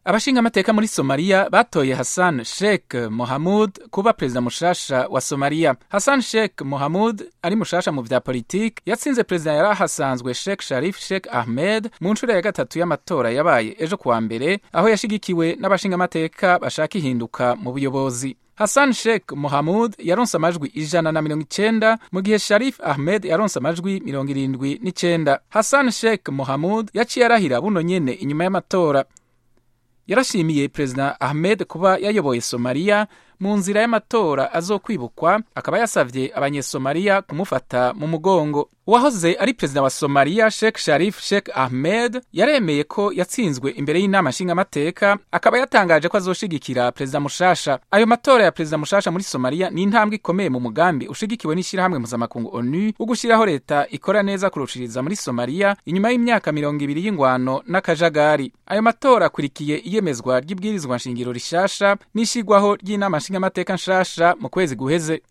abashingamateka muri somaliya batoye hassan sheikh mohamud kuba perezida mushasha wa somaliya hassan sheikh mohamud ari mushasha mu vya politiki yatsinze perezida yari ahasanzwe sheikh sharif sheikh ahmed mu nshuro ya gatatu y'amatora yabaye ejo kuwa mbere aho yashigikiwe n'abashingamateka bashaka ihinduka mu buyobozi hassan sheikh mohamud yaronse amajwi ijana na mirongo icenda mu gihe sharif ahmed yaronse amajwi mirongo irindwi n'icenda hassan sheikh mohamud yaciye arahira buno nyene inyuma y'amatora yarashimiye perezida ahmed kuba yayoboye somaliya mu nzira y'amatora azokwibukwa akaba yasavye abanyesomaliya kumufata mu mugongo uwahoze ari perezida wa somaliya sheikh sharif sheikh ahmed yaremeye ko yatsinzwe imbere y'inama nshingamateka akaba yatangaje ko azoshigikira perezida mushasha ayo matora ya perezida mushasha muri somaliya ni intambwe ikomeye mu mugambi ushigikiwe n'ishyirahamwe mpuzamakungu onu wo gushyiraho leta ikora neza kurushiriza muri somaliya inyuma y'imyaka mirongo ibiri y'ingwano n'akajagari ayo matora akurikiye iyemezwa ry'ibwirizwa nshingiro rishasha n'ishigwaho ry'inama nshingamateka nshasha mu kwezi guheze